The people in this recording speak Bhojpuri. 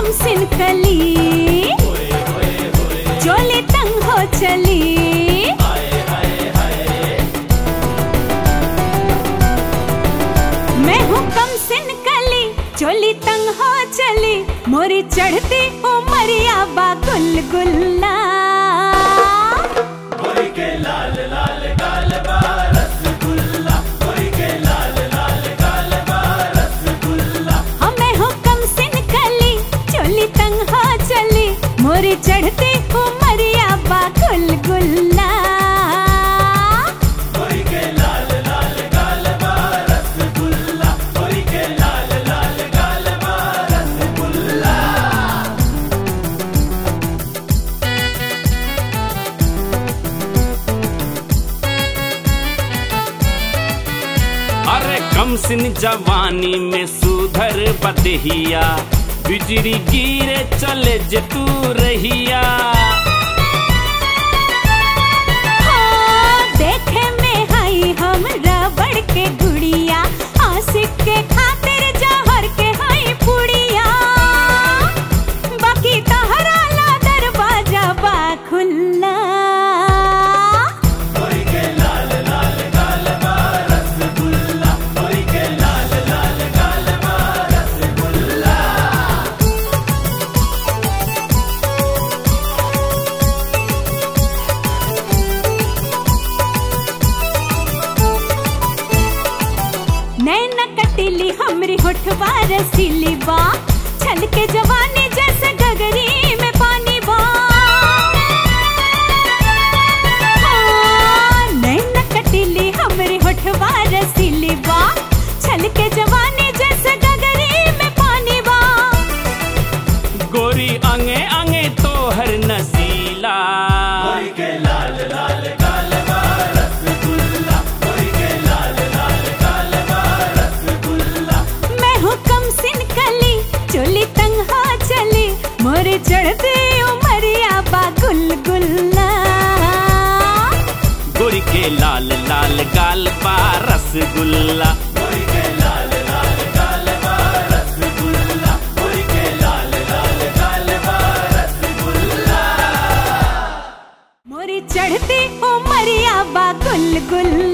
कम सिन कली चोली तंग हो चली मैं हूँ कम सिन कली चोली तंग हो चली मोरी चढ़ती उमरिया बा गुल गुल्ला हमें हो कम सिन कली चोली तंग हो चली मोरी चढ़ती उमरिया बा गुल गुल्ला अरे कम सिन जवानी में सुधर बदहिया बिजली गिरे चले जे तू रहिया हाँ, देखे में हई हम रबड़ के गुड़िया आशिक के खातिर जहर के हई पुड़िया बाकी तहरा ला दरवाजा बा खुल्ला नैन कटिली हमरी होठवा रसीली बा छल के जवानी जैसे गगरी में पानी बा हाँ, नैन कटिली हमरी होठवा रसीली बा छल के जवानी जैसे गगरी में पानी बा गोरी अंगे अंगे तोहर नसीला मैं हूँ कम सिन कली चोली तंग हो चली मोरे चढ़ते उमरिया बा गुल गुल्ला गोरी के लाल लाल गाल बा रसगुल्ला मोरी चढ़ती उमरिया बा गुल गुल्ला